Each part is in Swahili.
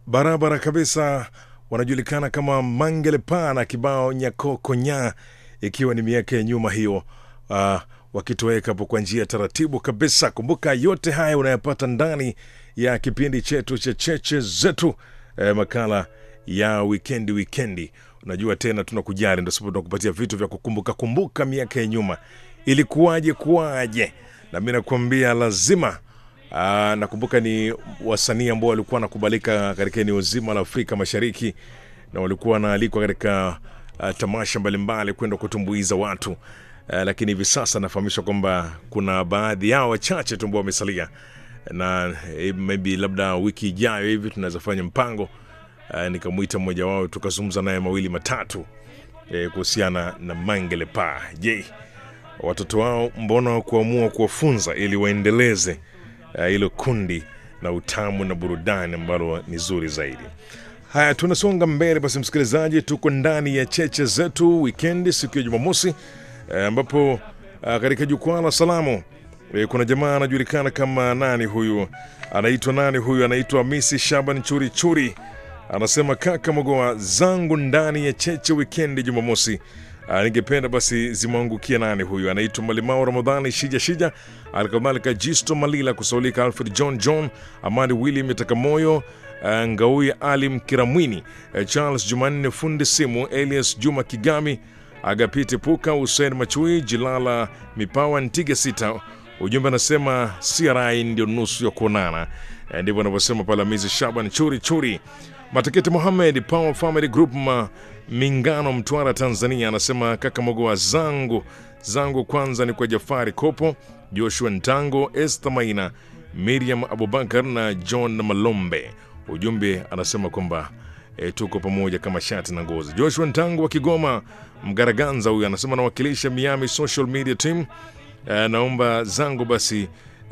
barabara kabisa, wanajulikana kama Mangelepa na kibao Nyakokonya, ikiwa ni miaka ya nyuma hiyo, uh, wakitoweka hapo kwa njia taratibu kabisa. Kumbuka yote haya unayapata ndani ya kipindi chetu cha cheche zetu, eh, makala ya wikendi wikendi. Unajua tena tunakujali, ndio sababu tunakupatia vitu vya kukumbuka kumbuka miaka ya nyuma, ilikuwaje kuwaje, na mi nakuambia lazima Aa, nakumbuka ni wasanii ambao walikuwa wanakubalika katika eneo zima la Afrika Mashariki na walikuwa wanaalikwa katika uh, tamasha mbalimbali kwenda kutumbuiza watu uh, lakini hivi sasa nafahamishwa kwamba kuna baadhi yao wachache tu ambao wamesalia, na eh, maybe labda wiki ijayo hivi tunaweza fanya mpango uh, nikamwita mmoja wao tukazungumza naye mawili matatu eh, kuhusiana na Mangele Pa. Je, watoto wao mbona kuamua kuwafunza ili waendeleze uh, hilo kundi na utamu na burudani ambalo ni zuri zaidi. Haya, tunasonga mbele basi, msikilizaji, tuko ndani ya cheche zetu wikendi, siku ya Jumamosi eh, ambapo uh, katika jukwaa la salamu eh, kuna jamaa anajulikana kama nani huyu, anaitwa nani huyu, anaitwa Misi Shaban Churi Churi, anasema kaka Mogoa zangu ndani ya cheche wikendi Jumamosi. Uh, ningependa basi zimwangukia nani huyu, anaitwa Malimao Ramadhani Shija Shija, alikadhalika Jisto Malila kusaulika, Alfred John John, Amani William Takamoyo, uh, Ngaui Ali Mkiramwini, uh, Charles Jumanne Fundi Simu, Elias Juma Kigami, Agapiti Puka, Hussein Machui, Jilala Mipawa Ntige Sita. Ujumbe anasema CRI ndio nusu ya kuonana. Eh, Ndivyo anavyosema Palamizi Shaban Churi Churi. Matakiti Mohamed Power Family Group ma Mingano, Mtwara, Tanzania, anasema kaka Mogoa zangu zangu kwanza ni kwa Jafari Kopo, Joshua Ntango, Esther Maina, Miriam Abubakar na John Malombe. Ujumbe anasema kwamba e, tuko pamoja kama shati na ngozi. Joshua Ntango wa Kigoma Mgaraganza, huyu anasema nawakilisha Miami Social Media Team. E, naomba zangu basi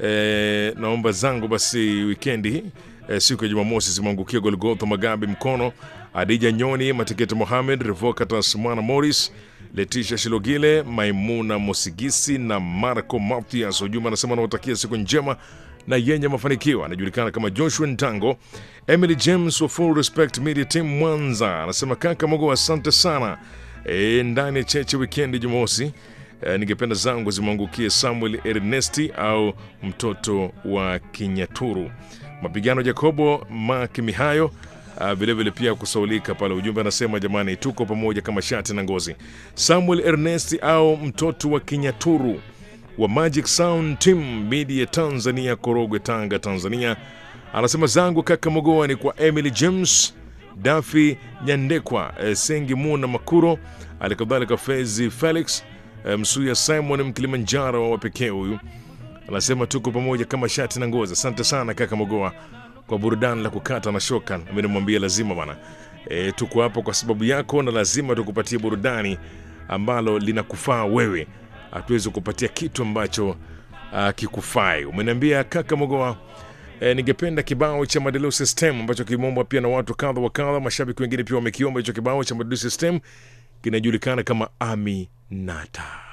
e, naomba zangu basi wikendi hii e, siku ya Jumamosi zimwangukia Golgotha Magabi Mkono, Adija Nyoni, Matiketi Mohamed, Revocatus Mwana Morris, Letisha Shilogile, Maimuna Mosigisi na Marco Mathias. Ujumbe anasema anawatakia siku njema na yenye mafanikio. Anajulikana kama Joshua Ntango. Emily James wa Full Respect Media Team Mwanza anasema kaka Mogo, asante sana e, ndani ya cheche wikendi Jumamosi. E, ningependa zangu zimwangukie Samuel Ernesti au mtoto wa Kinyaturu, mapigano Jacobo Mak Mihayo Uh, vilevile pia kusaulika pale. Ujumbe anasema jamani, tuko pamoja kama shati na ngozi. Samuel Ernest au mtoto wa Kinyaturu wa Magic Sound Team Media Tanzania, Korogwe, Tanga, Tanzania, anasema zangu kaka Mogoa ni kwa Emily James, Dafi Nyandekwa, eh, Sengi Muna Makuro, alikadhalika Fezi Felix, eh, Msuya Simon Mkilimanjaro wa pekee huyu anasema tuko pamoja kama shati na ngozi. Asante sana kaka Mogoa kwa burudani la kukata na shoka. Mimi nimwambia lazima bana, e, tuko hapo kwa sababu yako na lazima tukupatie burudani ambalo linakufaa wewe. Hatuwezi kupatia kitu ambacho uh, kikufai. Umeniambia kaka Mogoa. E, ningependa kibao cha Madeleo System ambacho kimeombwa pia na watu kadha wa kadha. Mashabiki wengine pia wamekiomba hicho kibao cha Madeleo System, kinajulikana kama Aminata.